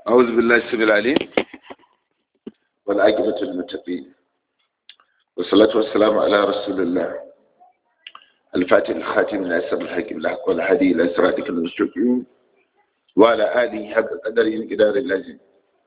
أعوذ بالله السميع العليم والعاقبة للمتقين والصلاة والسلام على رسول الله الفاتح الخاتم ناصر الحق بالحق والهدي إلى صراطك المستقيم وعلى آله حق قدره مقدار اللازم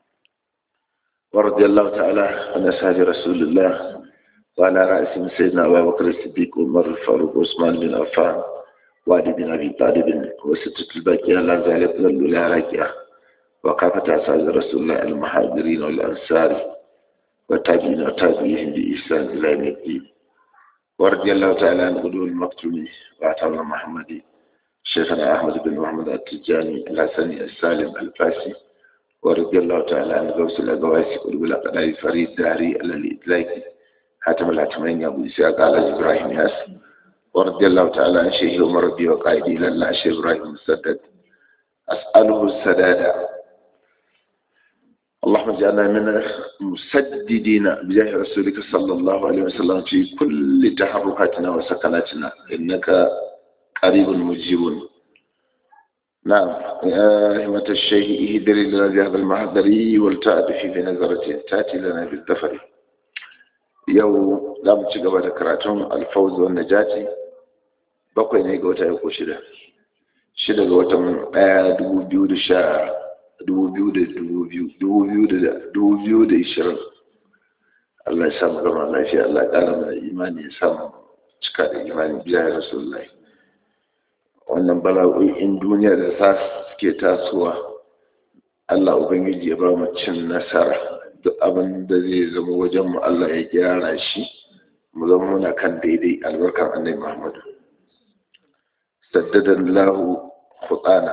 ورضي الله تعالى عن أصحاب رسول الله وعلى رأسهم سيدنا أبا بكر الصديق وعمر الفاروق وعثمان بن عفان وعلي بن أبي طالب وستة الباقية لا زالت لا راكية وكافة أصحاب رسول الله المهاجرين والأنصار والتابعين وتابعيهم بإحسان إلى يوم الدين ورضي الله تعالى عن غدو المكتوم وعطانا محمد شيخنا أحمد بن محمد التجاني الحسني السالم الفاسي ورضي الله تعالى عن غوث الأقواسي قلوب الأقدار فريد داري على الإطلاق حاتم الحاتمين أبو إسحاق على إبراهيم ياس ورضي الله تعالى عن شيخ عمر ربي وقائدي إلى الله شيخ إبراهيم مسدد أسأله السداد اللهم اجعلنا من المسددين بجاه رسولك صلى الله عليه وسلم في كل تحركاتنا وسكناتنا إنك قريب مجيب نعم يا همة الشيخ اهدري لنا بهذا المحضر والتأتي في نظرة تأتي لنا بالدفر yau za mu ci gaba da karatun alfawzu wa najati bakwai ne ga wata ya ko shida shida ga watan ɗaya dubu biyu da sha dubu biyu da dubu biyu dubu biyu da dubu biyu da ishirin Allah ya samu gama lafiya Allah ya ƙara mana imani ya samu cika da imani biya ya rasulullahi wannan bala'o'in duniya da sa suke tasowa Allah Ubangiji ya ba mu cin nasara duk abin da zai zama wajen mu Allah ya gyara shi mu zama muna kan daidai albarkar annabi Muhammadu saddadan lahu khutana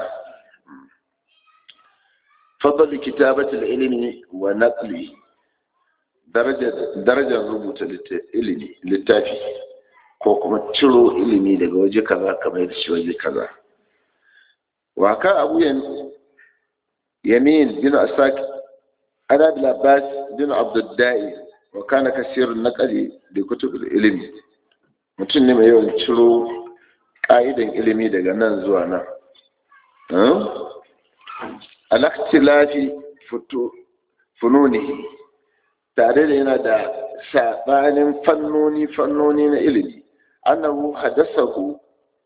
fadl kitabati ilmi wa naqli darajar darajar rubuta ilimi littafi ko kuma ciro ilimi daga waje kaza kamar da shi waje kaza wa ka abu yamin bin asaki عن ابي العباس بن عبد الدائي وكان كثير النقل لكتب العلم mutum ne mai yawan ciro ƙa'idan ilimi daga nan zuwa nan alaktilafi fununi tare da yana da saɓanin fannoni fannoni na ilimi annahu hadasahu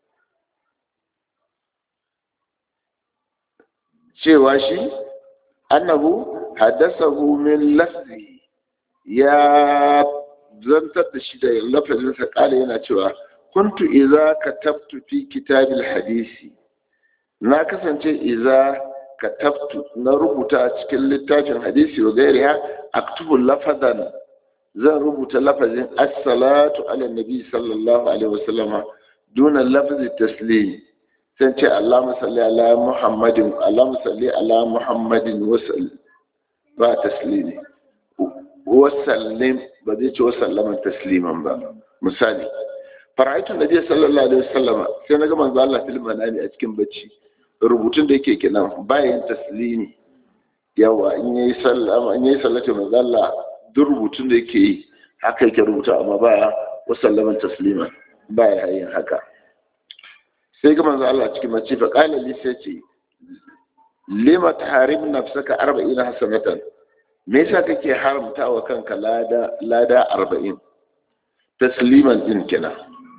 cewa shi annahu haddasahu min lafzi ya zantar da shi da lafazinsa kala yana cewa kuntu iza katabtu fi kitabil hadisi na kasance iza katabtu na rubuta a cikin littafin hadisi wa gairiya aktubu lafadan zan rubuta lafazin as-salatu ala nabi sallallahu alaihi wasallama duna lafzi taslim sai ce Allahumma salli ala Muhammadin Allahumma salli ala Muhammadin wa sallim ba taslimi wasallim ba zai ce wasallaman tasliman ba misali fara'aitun nabi sallallahu alaihi wasallama sai na ga manzo Allah fil manami a cikin bacci rubutun da yake kenan bayan taslimi yawa in yayi sallama in yayi sallatu manzo Allah duk rubutun da yake yi haka yake rubuta amma ba wasallaman tasliman ba ya yin haka sai ga manzo Allah cikin bacci fa qala li sai ce lima taharim nafsaka arba'ina hasanatan me yasa kake haramta wa kanka lada lada arba'in tasliman din kenan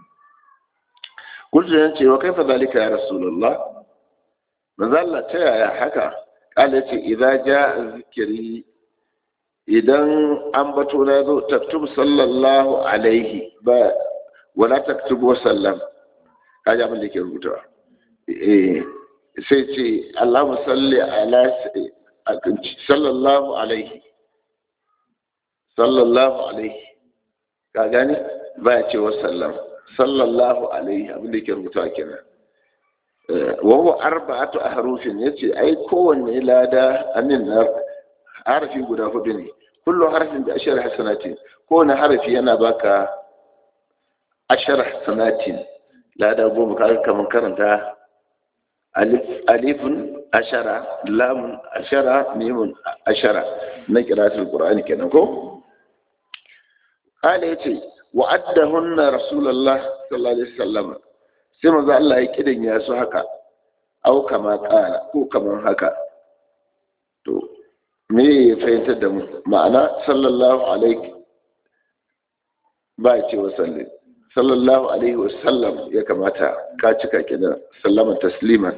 kullu yan ce wa kaifa zalika ya rasulullah manzo Allah ta yaya haka kala ce idza jaa zikri idan an bato na zo taktub sallallahu alaihi ba wala taktubu sallam kaji abin da ke rubutawa eh sai ce Allahumma salli ala sallallahu alaihi sallallahu alaihi ka gani ba ya ce wa sallam sallallahu alaihi abinda ke rubuta kenan wa huwa arba'atu ahrufin yace ai kowanne lada amin na harafi guda hudu ne kullu harfin da ashar hasanatin kowanne harafi yana baka ashar hasanatin lada goma kaga kaman karanta alifun ashara lamun ashara mimun ashara na kiratul qur'ani kenan ko kala yace wa addahunna rasulullah sallallahu alaihi wasallam sai manzo Allah ya kidan ya su haka au kama kala ko kaman haka to me ya fahimtar da mu ma'ana sallallahu alaihi ba ya ce wa sallim sallallahu alaihi wa sallam ya kamata ka cika kina sallama tasliman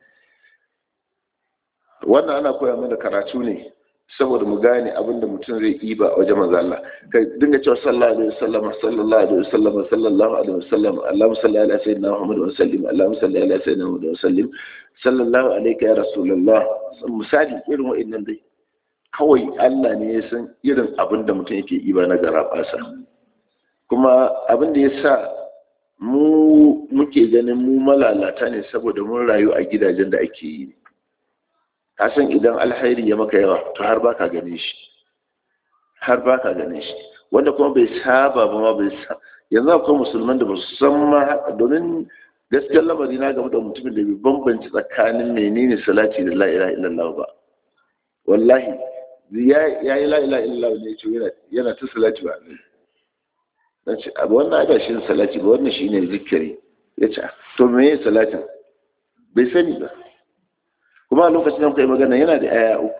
wannan ana koya mana karatu ne saboda mu gane abin da mutum zai yi ba a wajen manzo Allah ka dinga cewa sallallahu alaihi wasallam sallallahu alaihi wasallam sallallahu alaihi wasallam Allahumma salli ala sayyidina Muhammad wa sallim Allahumma salli ala sayyidina Muhammad wa sallim sallallahu alaihi ya rasulullah misali irin wa'annan dai kawai Allah ne ya san irin abin da mutum yake yi ba na garabasa kuma abin da ya sa mu muke ganin mu malalata ne saboda mun rayu a gidajen da ake yi ka san idan alhairi ya maka yawa to har baka gane shi har baka gane shi wanda kuma bai saba ba ma bai sa yanzu akwai musulman da ba su san ma domin gaskiyar lamari na game da mutumin da bai bambanci tsakanin menene salati da la ilaha illallah ba wallahi ya yi la ilaha illallah ne ce yana ta salati ba dan ce abu wannan ba shi salati ba wannan shine zikiri ya ce to me salatin bai sani ba kuma a lokacin da kai magana yana da aya uku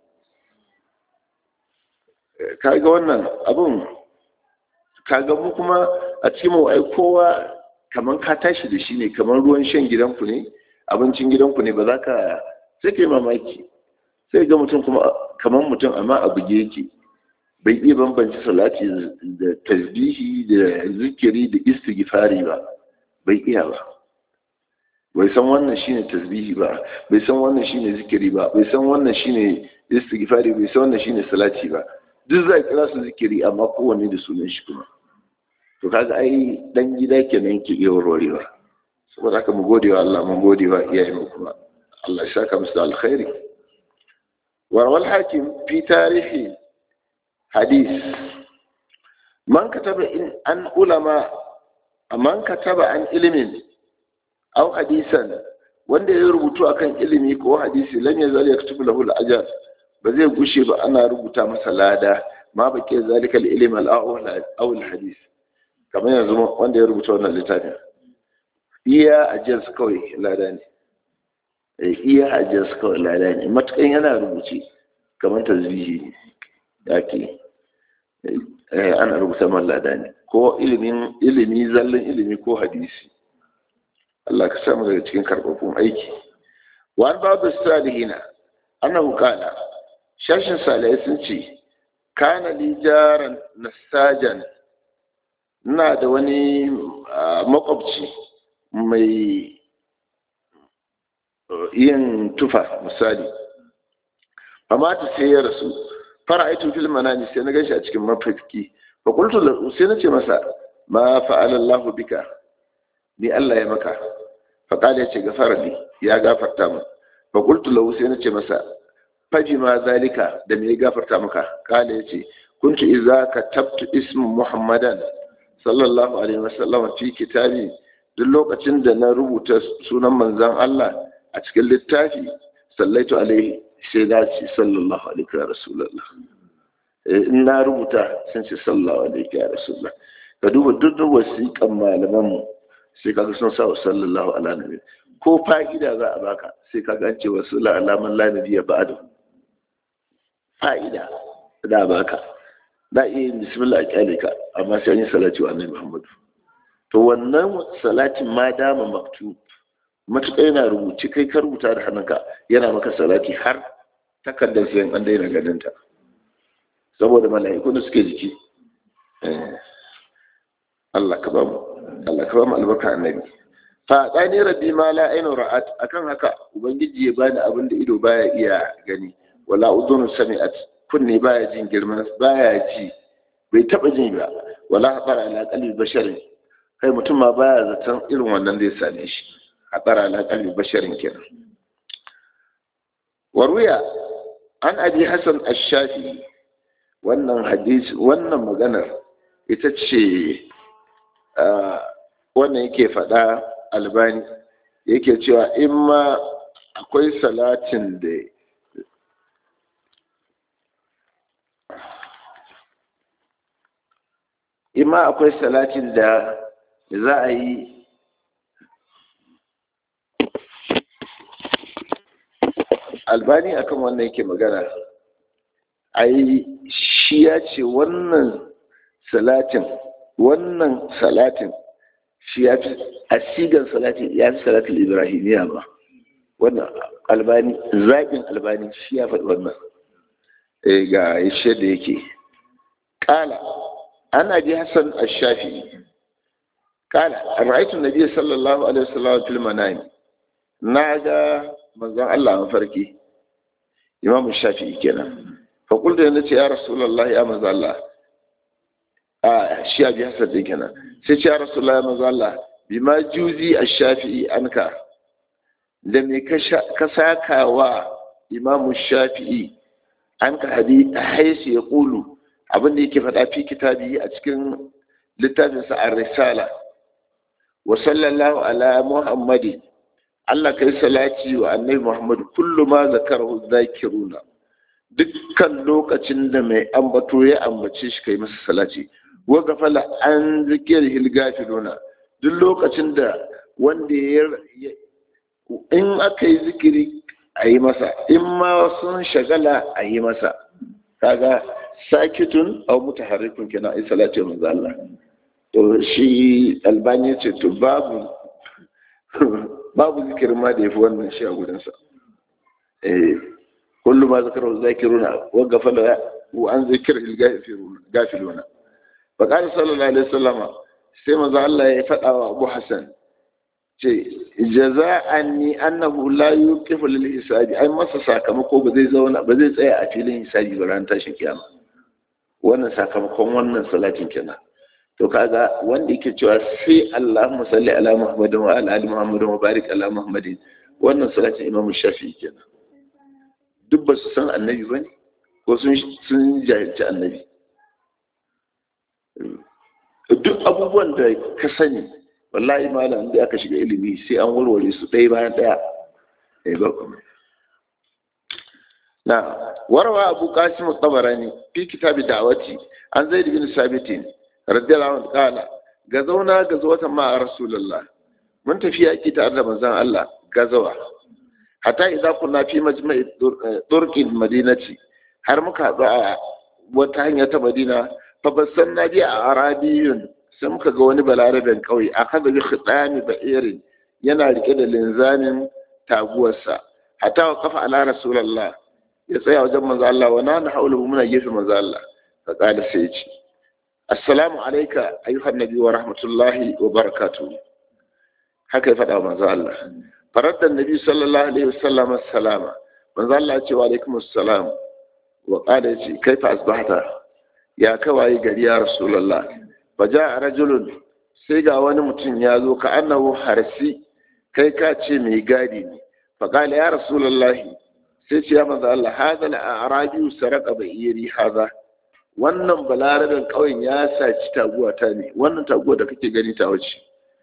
kaga wannan abun kaga mu kuma a cikin mu ai kowa kaman ka tashi da shi ne kaman ruwan shan gidanku ne abincin gidanku ne ba za ka sai kai mamaki sai ga mutum kuma kaman mutum amma a buge yake bai iya bambanci salati da tasbihi da zikiri da istighfari ba bai iya ba bai san wannan shine tasbihi ba bai san wannan shine zikiri ba bai san wannan shine istighfari bai san wannan shine salati ba duk za kira su zikiri amma kowanne da sunan shi kuma to kaga ai dan gida kenan yake iya warwarewa saboda haka mu gode wa Allah mu gode wa iyayen mu kuma Allah ya saka musu da alkhairi warwal hakim fi tarihi hadith man kataba in an ulama man kataba an ilimin aw hadisan wanda ya rubutu akan ilimi ko hadisi lan yazal yaktubu lahu al-ajr ba zai gushe ba ana rubuta masa lada ma bake zalika al-ilm al-awwal aw al-hadith kamar yanzu wanda ya rubuta wannan littafin iya ajiyar su kawai lada ne iya ajiyar su kawai lada ne matukan yana rubuce kamar tasbihi ya ke ana rubuta man lada ne ko ilimin ilimi zallan ilimi ko hadisi Allah ka samu daga cikin karɓaɓɓun aiki wani babu salihina annahu kana shashin salihai sun ce kana li jaran nasajan ina da wani makwabci mai yin tufa misali amma ta sai ya rasu fara aitu fil manani sai na gashi a cikin mafarki fa qultu lahu sai na ce masa ma fa'ala Allahu bika ni Allah ya maka fa qala ya ce gafara li ya gafarta mu fa qultu lahu sai na ce masa faji ma zalika da me ya gafarta maka qala ya ce kuntu idza katabtu ismu muhammadan sallallahu alaihi wasallam fi kitabi duk lokacin da na rubuta sunan manzon Allah a cikin littafi sallaitu alaihi sai na ce sallallahu alaihi wa rasulullah in na rubuta sun ce sallallahu alaihi wa rasulullah ka duba duk da wasiƙan malaman mu sai kaga sun sa sallallahu ala nabi ko fa'ida za a baka sai kaga an ce wa sallallahu ala man la nabiyya ba'da fa'ida da baka da iya yin bismillah a kyale ka amma sai an yi salati wa annabi muhammadu to wannan salatin ma dama maktub matuƙa yana rubuci kai ka rubuta da hannunka yana maka salati har takardar sayan an daina ganinta saboda mala'iku da suke jiki Allah ka bamu Allah ka bamu albarka annabi fa tsani rabbi ma la ainu ra'at akan haka ubangiji ya bani abin da ido baya iya gani wala udhunu sami'at kunne baya jin girman baya ji bai taba jin ba wala habara ala qalbi basharin kai mutum ma baya zaton irin wannan zai same shi hadara ala qalbi basharin kenan waruya an abi hasan ash-shafi wannan hadisi wannan maganar ita ce wannan yake faɗa albani yake cewa in ma akwai salatin da in ma akwai salatin da za a yi albani akan wannan yake magana ai shi ya ce wannan salatin wannan salatin shi ya fi a sigan salatin ya fi salatin ibrahimiya ba wannan albani zaɓin albani shi ya faɗi wannan ga ishe da yake ƙala ana ji hassan ashafi ƙala ra'aytu nabiy sallallahu alaihi wasallam fil manami na ga manzon Allah mafarki imamu shafi'i kenan fa qultu yana ce ya rasulullah ya manzon Allah a shi abi hassan din kenan sai ce ya rasulullah ya manzon Allah bima juzi ash-shafi'i anka da me ka saka wa imamu shafi'i an ka hadi haisu ya ƙulu abinda yake faɗa fi kitabi a cikin littafinsa a risala wa sallallahu ala muhammadi Allah kai salati wa annabi muhammadu kullu ma zakarahu zakiruna dukkan lokacin da mai ambato ya ambace shi kai masa salati wa gafala an zikir hilgafiluna duk lokacin da wanda ya in aka yi zikiri a yi masa in ma sun shagala a yi masa kaga sakitun au mutaharrikun kenan ai salatu manzo Allah to shi albani ce to babu babu zikirin ma da yafi wannan shi a gurin sa eh kullu ma zakaru zakiruna wa gafala wa an zikr gafiluna fa qala sallallahu alaihi wasallam sai manzo Allah ya faɗa wa Abu Hassan ce jaza'an ni annahu la yuqifu lil hisabi ai masa sakamako ba zai zauna ba zai tsaya a filin hisabi ba ran tashin kiyama wannan sakamakon wannan salatin kenan to kaga wanda yake cewa sai Allahumma salli ala Muhammadin wa ala ali Muhammadin wa barik ala Muhammadin wannan salatin Imam Shafi'i kenan duk ba su san annabi bane ko sun sun jahilci annabi duk abubuwan da ka sani wallahi malam da aka shiga ilimi sai an warware su ɗaya bayan ɗaya ɗaya ba kuma na warwa abu qasim tabarani fi kitabi da'wati an zaid bin sabitin radiyallahu anhu qala gazauna gazawata ma rasulullah mun tafi yaki tare da manzon Allah gazawa hatta idza kunna fi majma'i turqil madinati har muka haɗu a wata hanya ta madina fa basanna bi a arabiyun sai muka ga wani balaraben kauye a kada bi khidami ba'irin yana rike da linzamin taguwarsa hatta wa kafa ala rasulullah ya tsaya wajen manzo Allah wa na haulu muna gefe manzo Allah fa kada sai ce assalamu alayka ayyuhan nabi wa rahmatullahi wa barakatuh haka ya faɗa manzo Allah faradda nabi sallallahu alaihi wasallam assalama manzo Allah ya ce wa alaikum assalam wa qala ya ce kaifa asbahta ya kawai gari ya rasulullah faja rajulun sai ga wani mutum ya zo ka annahu harsi kai ka ce mai gadi ne faƙala ya rasulullahi sai ce ya manzo Allah hada la arabi saraka bai iri haza wannan balarabin ƙauyen ya saci taguwa ta ne wannan taguwa da kake gani ta wuce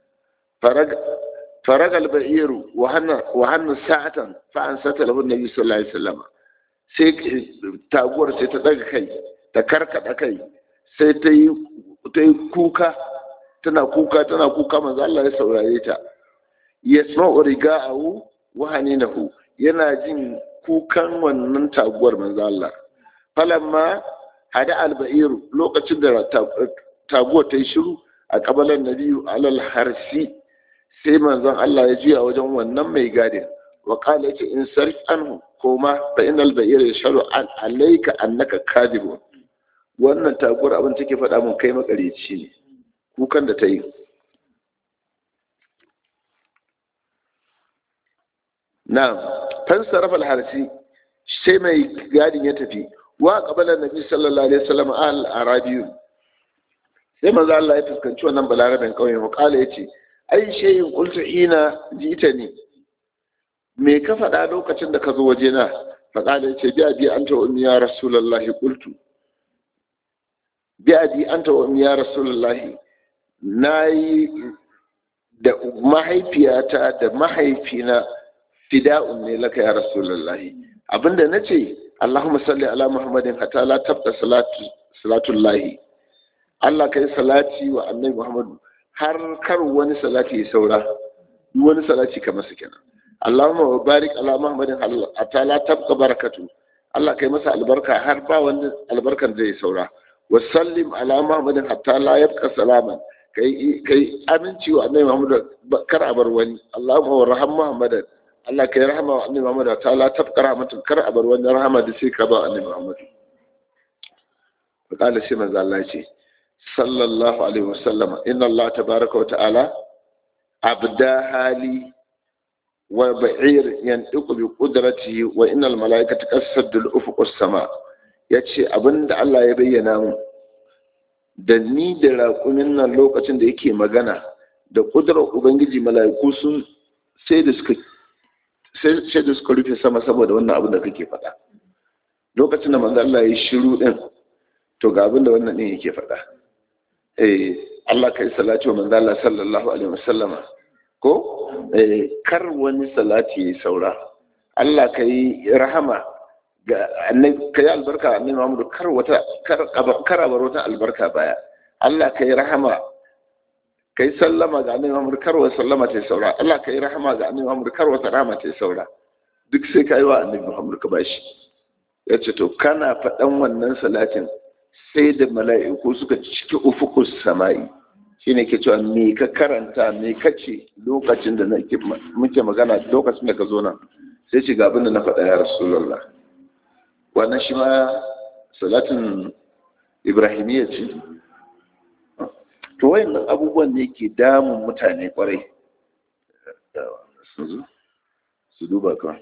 faragal ba'iru wa hannu sa'atan fa an sata lahu nabi sallallahu alaihi wasallam sai taguwar sai ta daga kai ta karkada kai sai ta yi ta yi kuka tana kuka tana kuka manzo Allah ya saurare ta yasma'u riga'ahu wa haninahu yana jin kukan wannan taguwar manzo Allah falamma hada alba'ir lokacin da taguwar ta yi shiru a kabalan nabiyu alal harsi sai manzon Allah ya juya wajen wannan mai gadin wa qala yace in sarf anhu koma fa innal ba'ir yashhadu an alayka annaka kadibun wannan taguwar abin take faɗa mun kai makareci ne kukan da ta yi na fansarafa alharsi sai mai gadin ya tafi wa qabala nabi sallallahu alaihi wasallam al arabiyu sai manzo Allah ya fuskanci wannan balarabin kauye mu kala yace ai shayin qultu ina jitani me ka faɗa lokacin da ka zo waje na fa kala yace bi abi anta ummi ya rasulullahi qultu bi abi anta ummi ya rasulullahi nayi da mahaifiyata da mahaifina fida'un ne laka ya rasulullahi abinda nace Allahumma salli ala Muhammadin hatta la tabqa salatu salatullahi Allah kai salati wa annabi Muhammadu har kar wani salati ya saura duk wani salati kamar su kenan Allahumma wa barik ala Muhammadin hatta la tabqa barakatu Allah kai masa albarka har ba wani albarkan zai saura wa sallim ala muhammadin hatta la yabqa salaman kai kai aminci wa annabi muhammad kar a bar wani Allahumma wa raham muhammadan Allah kai rahama wa annabi muhammad ta la tabqa rahmatun kar a bar wani rahama da sai ka ba annabi muhammad فقال سيما الله ce sallallahu alaihi wasallama inna Allah tabaraka wa ta'ala abda hali wa ba'ir yantiqu bi qudratihi wa innal malaikata qasaddu al-ufuq as-sama yace abinda Allah ya bayyana mu da ni da raƙumin nan lokacin da yake magana da ƙudurar ubangiji mala'iku sun sai da suka sai da suka rufe sama saboda wannan abin da kake faɗa lokacin da manzo Allah ya shiru din to ga abin da wannan din yake faɗa eh Allah kai salati wa manzo Allah sallallahu alaihi wasallama ko eh kar wani salati ya saura Allah kai rahama ga annabi kai albarka annabi Muhammad kar wata kar kar bar wata albarka baya Allah kai rahama kai sallama ga annabi Muhammad kar wata sallama ta saura Allah kai rahama ga annabi Muhammad kar wata rahama ta saura duk sai kai wa annabi Muhammad ka bashi yace to kana faɗan wannan salatin sai da mala'iku suka ciki ufukus sama'i shi ne ke cewa me ka karanta me ka ce lokacin da muke magana lokacin da ka zo nan sai ce abin da na faɗa ya rasulallah wannan shi ma salatin ibrahimiyya ce to wayannan abubuwan ne ke damun mutane kwarai su duba kan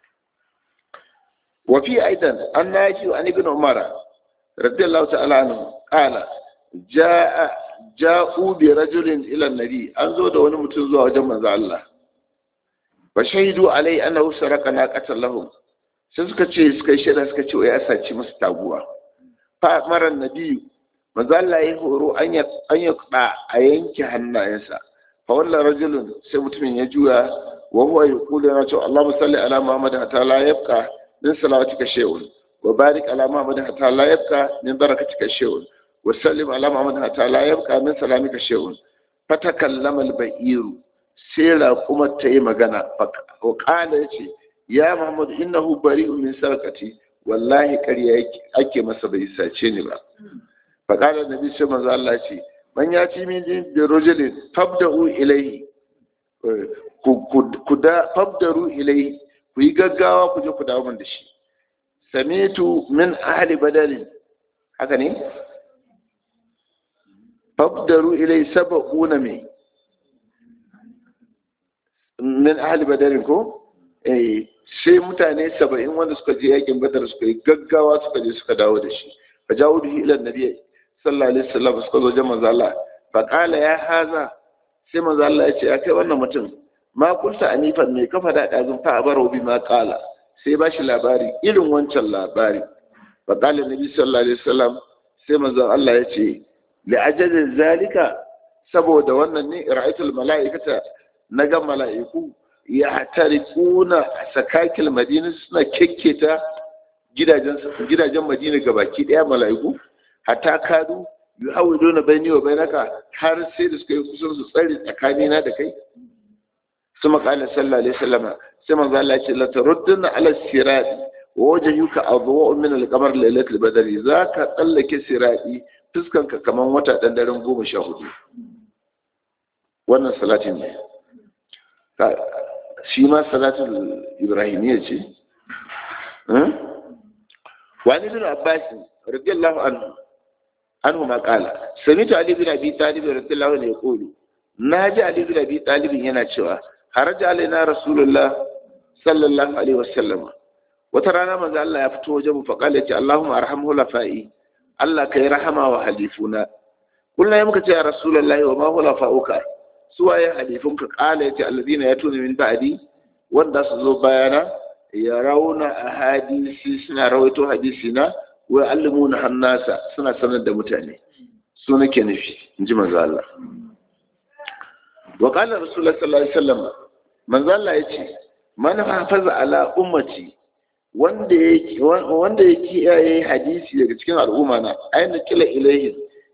wafi aidan an na shi an ibn umara رضي الله تعالى عنه قال جاء جاءوا برجل الى النبي an zo da wani mutum zuwa wajen manzo Allah fa shahidu alai annahu saraka naqatan lahum sai suka ce suka yi shaida suka ce ya saci musu taguwa fa mara nabi manzo Allah ya horo an ya an ya a yanke hannayensa fa wallan rajulun sai mutumin ya juya wa huwa yaqulu ya ce Allahumma salli ala Muhammad hatta la yabqa min salawatika shay'un وبارك على محمد حتى لا يبقى من بركتك شيء وسلم على محمد حتى لا يبقى من سلامك شيء فتكلم البئير سيلا كما تي مغانا وقال يتي يا محمد انه بريء من سرقتي والله كريا ake masa bai sace ni ba فقال النبي صلى الله عليه وسلم man ya ci min da rajulin fabda'u ilayhi ku da fabdaru ilayhi ku yi gaggawa ku je ku dawo min da shi samitu min ahli badalin haka ne fabdaru ilai saba'una mai min ahli badalin ko eh sai mutane saba'in wanda suka je yakin badar suka yi gaggawa suka je suka dawo da shi fa jawo da ila nabi sallallahu alaihi wasallam suka zo jama'a Allah fa qala ya haza sai manzo Allah ya ce ya kai wannan mutum ma kulta anifan mai kafa da dazun fa abaro bi ma qala sai ba shi labari irin wancan labari fa qala nabi sallallahu alaihi wasallam sai manzon Allah ya ce li ajalin zalika saboda wannan ne ra'aytul mala'ikata naga mala'iku ya tarikuna sakakil madina suna kekketa gidajen gidajen madina gabaki daya mala'iku hatta kadu yuhawiduna bayni wa bainaka har sai da suka yi kusan su tsare tsakanina da kai ثم قال صلى الله عليه وسلم سمع الله لا تردن على الصراط ووجهك أضواء من القمر ليلة البدر ذاك تلك سرائي fuskanka kaman wata ɗan daren goma sha hudu wannan salatin ne shi ma salatin ibrahimiyya ce wani bin abbas radiyallahu anhu anhu ma qala sami'tu ali bin abi talib radiyallahu anhu yaqulu naji ali bin abi talib yana cewa haraja alaina rasulullah sallallahu alaihi wasallam wata rana manzo Allah ya fito wajen mu fa kala ce Allahumma arhamhu lafa'i Allah kai rahama wa halifuna kullum muka ce ya rasulullah wa ma huwa lafa'uka suwaye halifunka kala yace alladina yatuna min ba'di wanda su zo bayana ya rauna ahadisi suna rawaito hadisi na wa allimuna hannasa suna sanar da mutane su nake nufi inji manzo Allah wa qala rasulullah sallallahu alaihi wasallam manzo Allah yace man hafaza ala ummati wanda yake wanda ya kiyaye hadisi daga cikin al'umma na aina kila ilaihi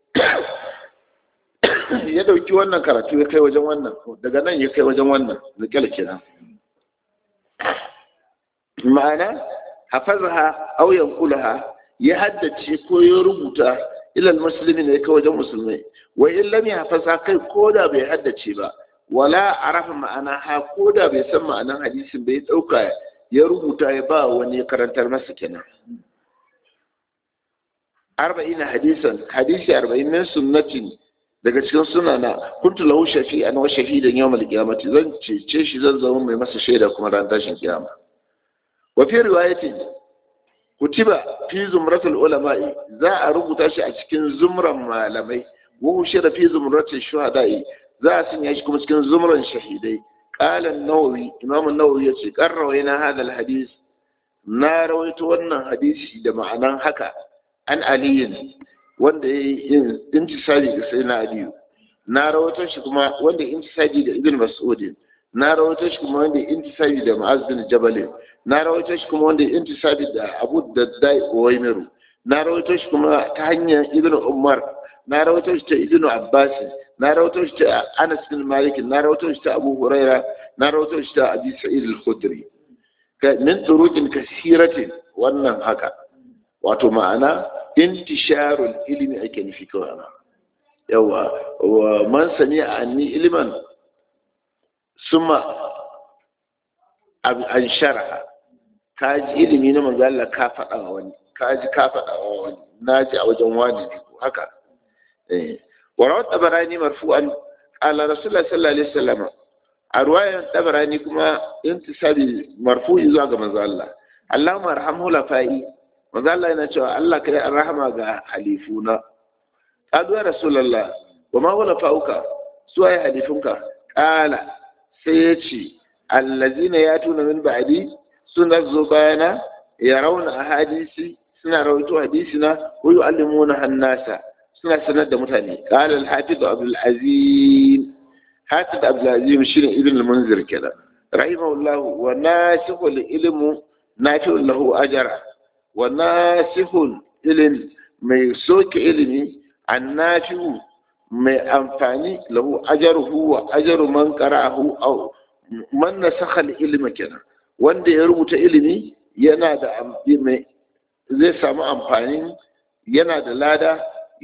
ya dauki wannan karatu ya kai wajen wannan daga nan ya kai wajen wannan da kila kenan ma'ana hafazaha aw yanqulaha ya haddace ko ya rubuta ilal muslimin ne kai wajen musulmai wa in lam yahfaza kai ko da bai haddace ba wala arafa ma'ana ha ko da bai san ma'anan hadisin bai dauka ya rubuta ya ba wani ya karantar masa kenan arba'in hadisan hadisi arba'in min sunnatin daga cikin sunana kuntu lahu shafi'an wa shahidan yawm al-qiyamati zan cece shi zan zama mai masa shaida kuma ran tashin kiyama wa fi riwayatin kutiba fi zumratul ulama'i za a rubuta shi a cikin zumran malamai wa hushira fi zumratul shuhada'i za a sanya shi kuma cikin zumran shahidai qala an-nawawi imam an-nawawi yace qarrawayna hadha al-hadith na rawaito wannan hadisi da ma'anan haka an aliyin wanda ya yi intisabi ga sai na aliyu na rawaito shi kuma wanda ya intisabi da ibn mas'udin na rawaito shi kuma wanda ya intisabi da ma'az bin jabalin na rawaito shi kuma wanda ya intisabi da abu daddai uwaimiru na rawaito shi kuma ta hanyar ibn umar na rawaito shi ta ibn abbas na rawaito shi ta anas bin malik na rawaito shi ta abu huraira na rawaito shi ta abi sa'id al-khudri min turuqin kasiratin wannan haka wato ma'ana intisharul ilimi ake nufi kawai yawa wa man sami anni iliman suma an shara ka ji ilimi na manzo Allah ka faɗa wa wani ka ji ka faɗa wa wani na ji a wajen wani ne ko haka eh wa rawat tabarani marfu'an ala rasulullah sallallahu alaihi wasallam a ruwayan tabarani kuma intisabi marfu'i zuwa ga manzo Allah Allahumma arhamhu lafai manzo Allah yana cewa Allah kai an rahama ga halifuna qalu ya rasulullah wa ma wala fauka su ay halifunka qala sai ya ce allazina yatuna min ba'di suna zo bayana yarawna ahadisi suna rawaito hadisina wa yu'allimuna hannasa suna sanar da mutane qala al-hafiz abdul azim hafiz abdul azim shine ibn al-munzir kenan rahimahullahu wa nasihu al-ilmu nafi'u lahu ajra wa nasihul ilm mai soke ilimi annafi'u mai amfani lahu ajaruhu wa ajaru man qara'ahu aw man nasakha al-ilma kenan wanda ya rubuta ilimi yana da mai zai samu amfani yana da lada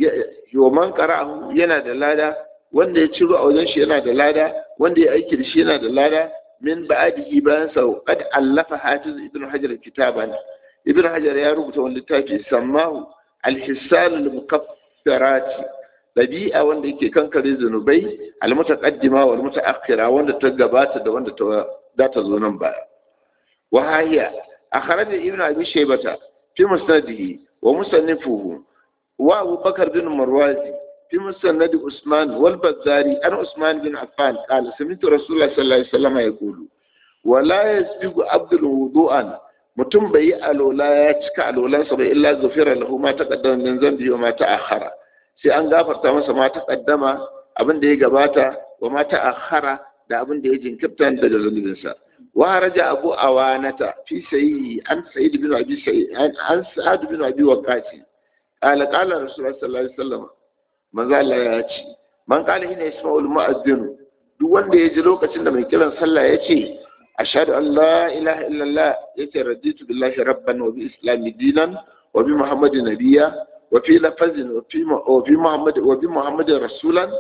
wa man qara'ahu yana da lada wanda ya ciro a wajen shi yana da lada wanda ya aiki da shi yana da lada min ba'dihi bayan sa qad allafa hafiz ibn hajar kitaban ibn hajar ya rubuta wani littafi sammahu al-hisal al-mukaffarati dabi'a wanda yake kankare zunubai al-mutaqaddima wal mutaakhira wanda ta gabata da wanda ta za ta zo nan baya wa hayya akhraj ibn abi shaybata fi musnadihi wa musannifuhu wa abu bakr bin marwazi في مسند عثمان والبزاري أنا عثمان بن عفان قال سمعت رسول الله صلى الله عليه وسلم يقول ولا يسبق عبد الوضوء mutum bai yi alola ya cika alolansa ba illa zufira lahu ma taqaddama min zambi wa ma ta'akhkhara sai an gafarta masa ma taqaddama abin da ya gabata wa ma ta'akhkhara da abin da ya jinkirta daga zunubinsa wa raja abu awanata fi sayyi an sayyid bin abi sayyid an sa'ad bin abi waqasi qala qala rasulullah sallallahu alaihi wasallam manzo Allah ya ce man qala hina yasma'ul mu'adhdhin duk wanda ya ji lokacin da mai kiran sallah ya ce ashhadu an la ilaha illallah yace raditu billahi rabban wa bi islami dinan wa bi muhammadin nabiyya wa fi lafazin wa fi wa fi muhammad wa bi muhammadin rasulan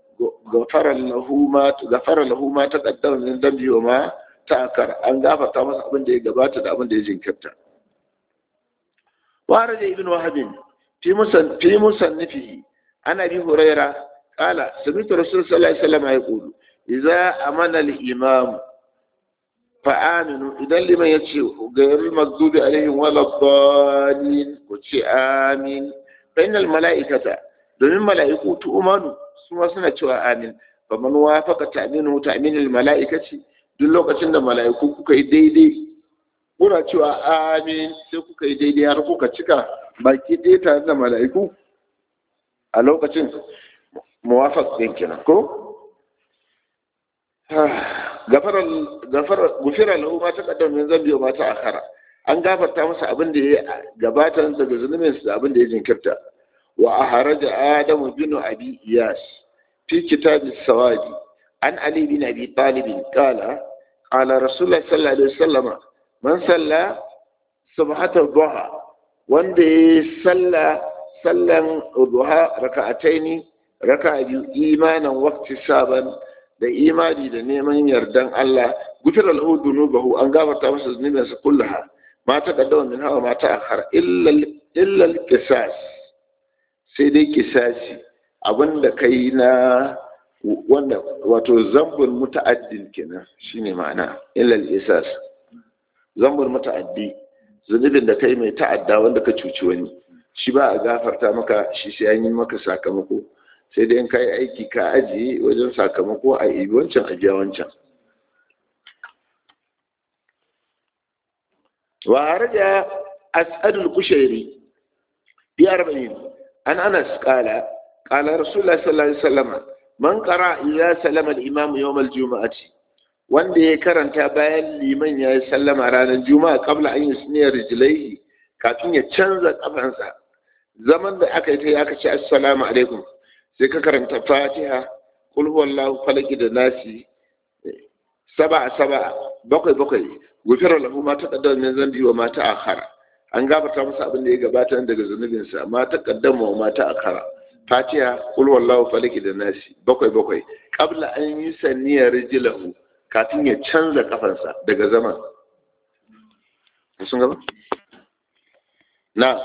غفر له ما غفر له ما تقدم من ذنبه وما تأخر an gafarta masa abin da ya gabata da abin da ya jinkirta wa raja ibn wahab fi musan fi musannifihi عن ابي هريره قال سمعت رسول صلى الله عليه وسلم يقول اذا امن الامام فامنوا اذا لمن يتشي غير المغضوب عليهم ولا الضالين وتشي امين فان الملائكه domin mala'iku tu'manu su ma suna cewa amin fa man wafaqa ta'minu ta'minul mala'ikati duk lokacin da mala'iku kuka yi daidai kuna cewa amin sai kuka yi daidai har kuka cika baki ɗaya tare da mala'iku a lokacin muwafaq din kenan ko gufira lahu ma taqaddama min zambi wa ma ta'akhara an gafarta masa abin da ya gabata daga zunubin sa abin da ya jinkirta wa aharaja adam bin abi iyas fi kitab as-sawadi an ali bin abi talib qala qala rasulullah sallallahu alaihi wasallam man salla subhatar duha wanda ya salla sallan duha raka'ataini raka'a biyu imanan waqti saban da imani da neman yardan Allah gufira lahu dunubahu an gafarta masa zunubinsa kullaha ma ta kaddama min hawa ma ta akhar illa illa qisas sai dai kisasi abinda kai na wanda wato zambul muta'addin kenan shine ma'ana illa qisas zambul muta'addi zunubin da kai mai ta'adda wanda ka cuci wani shi ba a gafarta maka shi sai an yi maka sakamako sai dai in kai aiki ka ajiye wajen sakamako a ibi wancan a biya wancan wa haraja as'adul kushairi bi arba'in an anas qala qala rasulullah sallallahu alaihi wasallam man qara idza salama al-imam yawm al-jum'ati wanda ya karanta bayan liman ya yi sallama ranar juma'a kabla an yi suniyar rijilai kafin ya canza kafansa zaman da aka yi ta aka ce assalamu alaikum sai ka karanta fatiha kul huwallahu falaki da nasi saba saba bakwai bakwai gufira lahu ma taqaddama min zambi wa ma ta'akhara an gafarta masa abin da ya gabata daga zunubinsa ma taqaddama wa ma ta'akhara fatiha kul huwallahu falaki da nasi bakwai bakwai qabla an yi saniyar rijlahu kafin ya canza kafansa daga zaman sun gaba na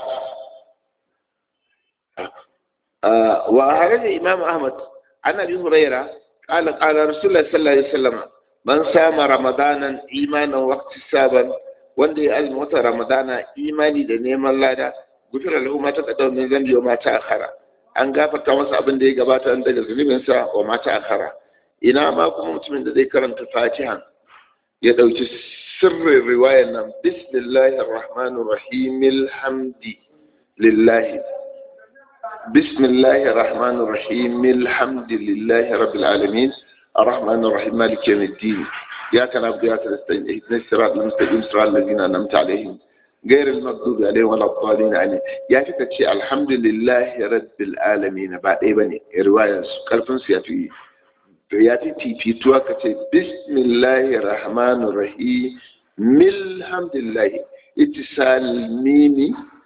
wa haraja imam ahmad an abi huraira qala qala rasulullah sallallahu alaihi wasallam man sama ramadanan imanan waqti saban wanda ya azumi wata ramadana imani da neman lada gufira lahu ma taqaddama min zambi wa ma ta'akhara an gafarta masa abin da ya gabata daga zunubinsa wa ma ta'akhara ina ma kuma mutumin da zai karanta fatiha ya ɗauki sirrin riwayar nan bismillahir rahmanir rahim alhamdi lillahi bismillahir rahmanir rahim alhamdi lillahi rabbil alamin arrahmanir rahim maliki yawmiddin ya kana abu ya kana stain ihdinas siratal mustaqim siratal ladzina an'amta alaihim غير المغضوب عليهم ولا الضالين عليه يا kika ce alhamdulillahi rabbil alamin ba dai bane riwayar su karfin su yafi to ya fi fifituwa ka ce bismillahi rahmanu rahim milhamdulillahi itisal mimi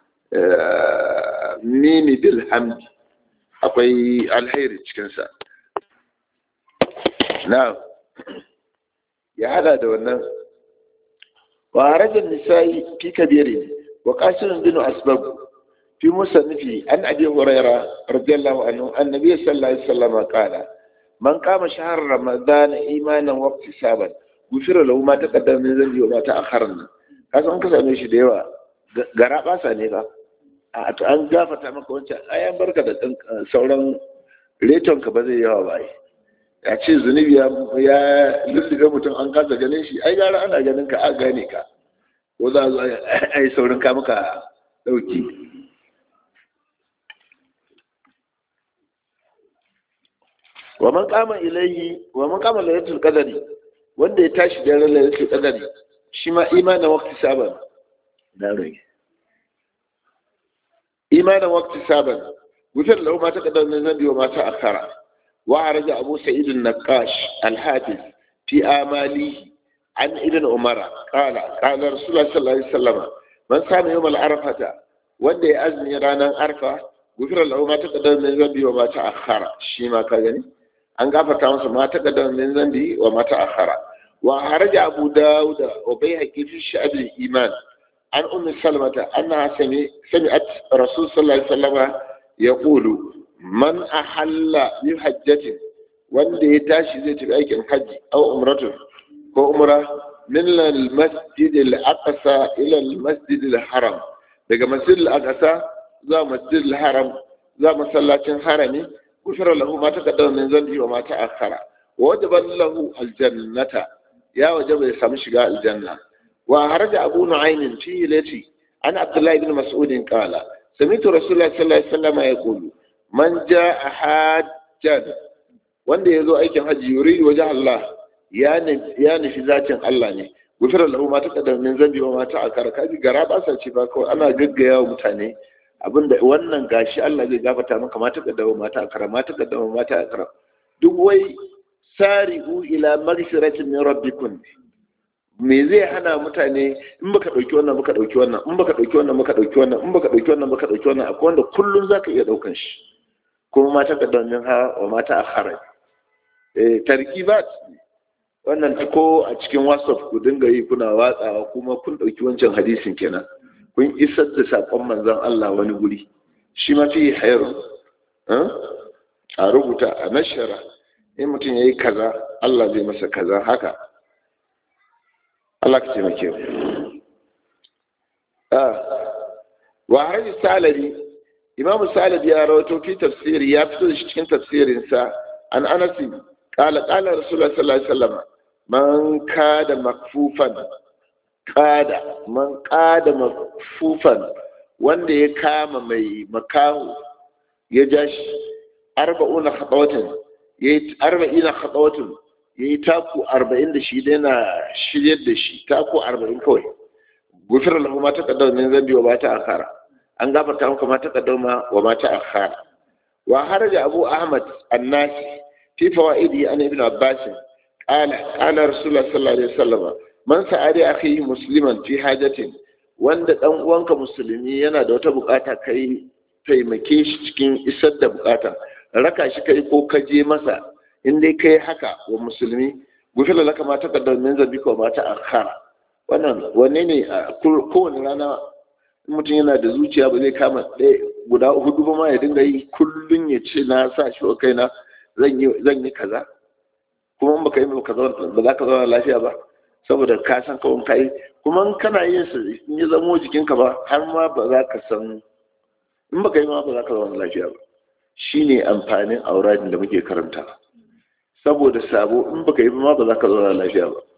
mimi bilhamdi akwai alheri cikinsa na ya hada da wannan wa harajar nisa'i fi kabiri wa qasimun bin asbab fi musannifi an abi hurairah radiyallahu anhu annabi sallallahu alaihi wasallam qala man kama shahar ramadan imanan waqti saban gufira lahu ma taqaddama min zambi wa ma ta'akhkhara kasan an ka same shi da yawa gara basa ne ba a to an gafata maka wancan ayan barka da dan sauran reton ka ba zai yawa ba ya ce zunubi ya ya lullube mutum an kasa ganin shi ai gara ana ganin ka a gane ka ko za a zo a yi saurin ka maka dauki wa man kama ilayhi wa man kama lailatul qadari wanda ya tashi da ran lailatul qadari shi ma imanin waqti saban da rai imanin waqti saban wutar lahu ma taqaddama min zambi wa ma ta'akhkhara wa araja abu sa'id an-naqash al-hafiz fi amali an ibn umara qala qala rasulullah sallallahu alaihi wasallam man sama yawm al-arafata wanda ya azumi ranar arfa gufira lahu ma taqaddama min zambi wa ma ta'akhkhara shi ma ka gani an gafarta masa ma ta kadan min zambi wa mata akhara wa haraja abu dawud wa bayhaqi fi sha'ab al-iman an ummi salmata anna sami sami'at rasul sallallahu alaihi wasallam yaqulu man ahalla bi hajjatin wanda ya tashi zai tafi aikin haji aw umratu ko umra min al-masjid al-aqsa ila al-masjid al-haram daga masjid al-aqsa zuwa masjid al-haram zuwa masallacin harami غفر له ما تقدم من ذنبه وما تأخر ووجب له الجنة يا وجب يسام شقاء الجنة وهرج أبو نعيم في التي عن عبد الله بن مسعود قال سمعت رسول الله صلى الله عليه وسلم يقول من جاء حاجا wanda ya zo aikin hajji yuri waje Allah ya nufi zatin Allah ne gufira lahu ma taqaddama min zambi wa ma ta'akkara kaji gara ba sa ce ba kawai ana gaggaya wa mutane abinda wannan gashi Allah zai gafata maka mata kaddama mata akara mata kaddama mata akara duk wai sari'u ila maghfiratin min rabbikum me zai hana mutane in baka dauki wannan baka dauki wannan in baka dauki wannan baka dauki wannan in baka dauki wannan baka dauki wannan akwai wanda kullun zaka iya daukan shi kuma mata kaddamin ha wa mata akhara eh tarkibat wannan ko a cikin whatsapp ku dinga yi kuna watsawa kuma kun dauki wancan hadisin kenan kun isar da sakon manzon Allah wani guri shi ma fi hayrun a rubuta a nashara in mutum yayi kaza Allah zai masa kaza haka Allah ka taimake mu wa hadi salari imam salari ya rawato fi tafsiri ya fito da shi cikin tafsirinsa an anasi qala qala rasulullah sallallahu alaihi wasallam man kada makfufan kada man kada makfufan wanda ya kama mai makahu ya ja shi arba'una khatawatin yayi arba'ina khatawatin yayi taku arba'in da shi yana shiryar da shi taku arba'in kawai gufira lahu ma taqaddama min zambi wa ma ta'akhara an gafarta maka ma taqaddama wa ma ta'akhara wa haraja abu ahmad an-nasi fi fawaidi an ibn abbas قال قال رسول الله صلى الله عليه وسلم من سأل أخيه مسلما في حاجة wanda dan uwanka musulmi yana da wata bukata kai taimake shi cikin isar da bukata raka shi kai ko ka je masa in dai kai haka wa musulmi gufila laka ma ta kaddar min zabi ko ma ta akhara wannan wanne ne kowane rana mutum yana da zuciya ba zai kama ɗaya guda hudu ba ma ya dinga yi kullum ya ce na sa shi wa kaina zan yi kaza kuma in baka yi ba za ka zauna lafiya ba saboda ka san kawai ka yi kuma in kana yin su in ya zamo jikinka ba har ma ba za ka san in baka yi ma ba za ka zauna lafiya ba shine amfanin auradin da muke karanta saboda sabo in baka yi ma ba za ka zauna lafiya ba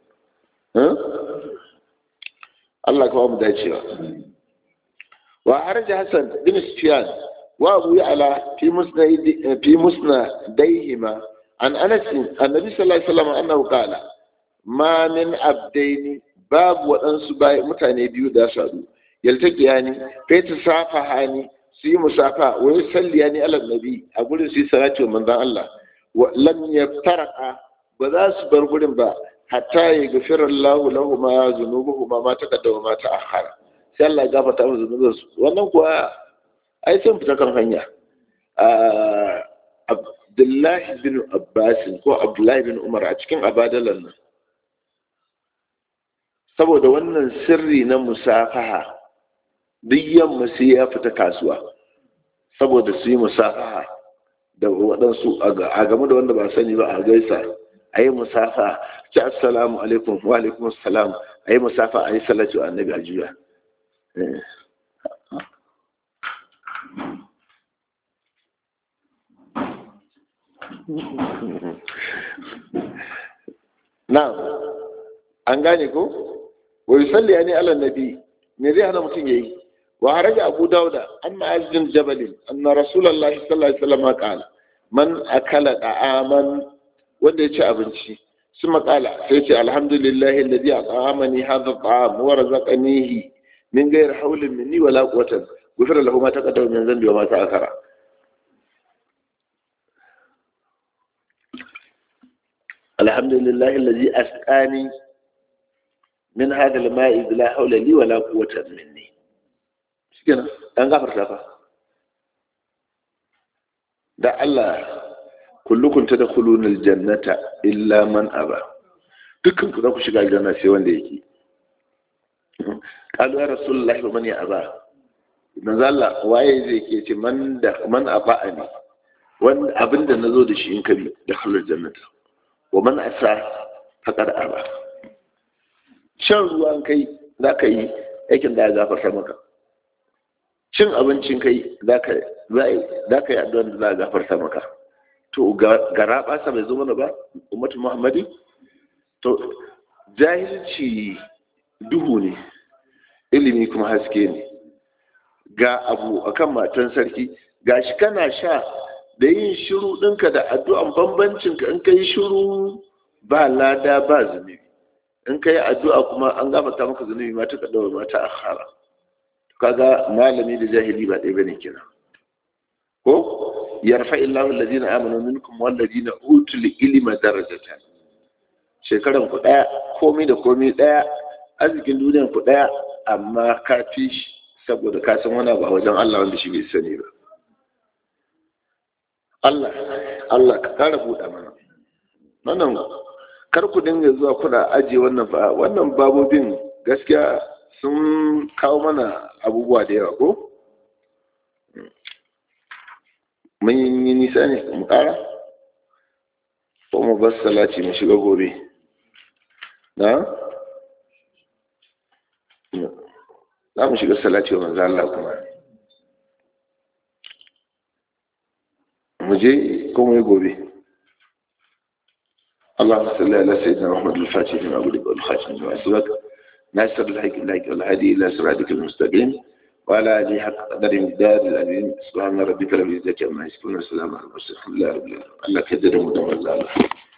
Allah kawo mu dacewa wa harja Hassan bin Sufyan wa Abu Ya'la fi musna fi musna daihima an Anas annabi sallallahu alaihi wasallam annahu qala ma min abdaini babu waɗansu mutane biyu da su haɗu yaltaqiya ni kai ta safa hani su yi musafa wa yusalliya ni ala nabi a gurin su yi salati wa manzon Allah wa lam yaftaraqa ba za su bar gurin ba hatta ya gafira Allah lahu ma zunubuhu ma ma taqaddama ma ta'akhkhara sai Allah ya gafarta musu zunubin su wannan kuwa ai sun fita kan hanya Abdullahi bin Abbas ko Abdullahi bin Umar a cikin abadalan nan saboda wannan sirri na musafaha duk yamma sai ya fita kasuwa saboda su yi musafaha da waɗansu a game da wanda ba sani ba a gaisa a yi musafa ci assalamu alaikum wa alaikum assalam a yi musafa a yi salatu annabi a juya na an gane ko wa yusalli yani ala nabi me zai hana mutum yayi wa haraja abu dauda an ma'azin jabalin anna rasulullahi sallallahu alaihi wasallam qala man akala da'aman wanda ya ci abinci sun makala sai ce alhamdulillahi alladhi at'amani hadha at'am wa razaqanihi min ghayri hawlin minni wala quwwatin ghufira lahu ma taqaddama min dhanbi wa ma ta'akhara alhamdulillahi alladhi asqani min hadha al-ma'i bila hawla li wala quwwata minni shikenan an gafarta fa da Allah kullukum tadkhuluna aljannata illa man aba dukkan ku za ku shiga aljanna sai wanda yake qalu ya rasulullahi wa man ya aba manzo Allah waye zai ke ce man da man aba ne wanda abinda nazo da shi in kabi da halal jannata wa man asa faqad aba shan ruwan kai za ka yi aikin da ya gafarta maka cin abincin kai za ka yi addu'ar da za a gafarta maka to gara ɓasa bai zo mana ba ummatu muhammadi to jahilci duhu ne ilimi kuma haske ne ga abu akan matan sarki ga shi kana sha da yin shiru ɗinka da addu'an bambancinka in ka yi shiru ba lada ba zunubi in ka yi addu'a kuma an gafarta maka zunubi ma ta kaɗawa ma ta akhara kaga malami da jahili ba ɗaya bane kina ko yarfa illahu alladhina amanu minkum walladhina utul ilma darajatan shekaran ku ɗaya komi da komi ɗaya arzikin duniyan ku ɗaya amma ka fi shi saboda ka san wani abu a wajen Allah wanda shi bai sani ba Allah Allah ka ƙara buɗa mana wannan kar ku dinga zuwa kuna ajiye wannan fa wannan babobin gaskiya sun kawo mana abubuwa da yawa ko mun yi nisa ne mu ƙara ko mu bar salati mu shiga gobe na za mu shiga salati wa manzo Allah kuma mu je ko mu yi gobe اللهم صل على سيدنا محمد الفاتح لما أغلق والخاتم لما سبق ناصر الحق الحق والهادي إلى صراطك المستقيم وعلى آله حق قدر مقدار الأمين سبحان ربك رب العزة عما يصفون وسلام على المرسلين الحمد لله رب العالمين الله كدر مدمر الله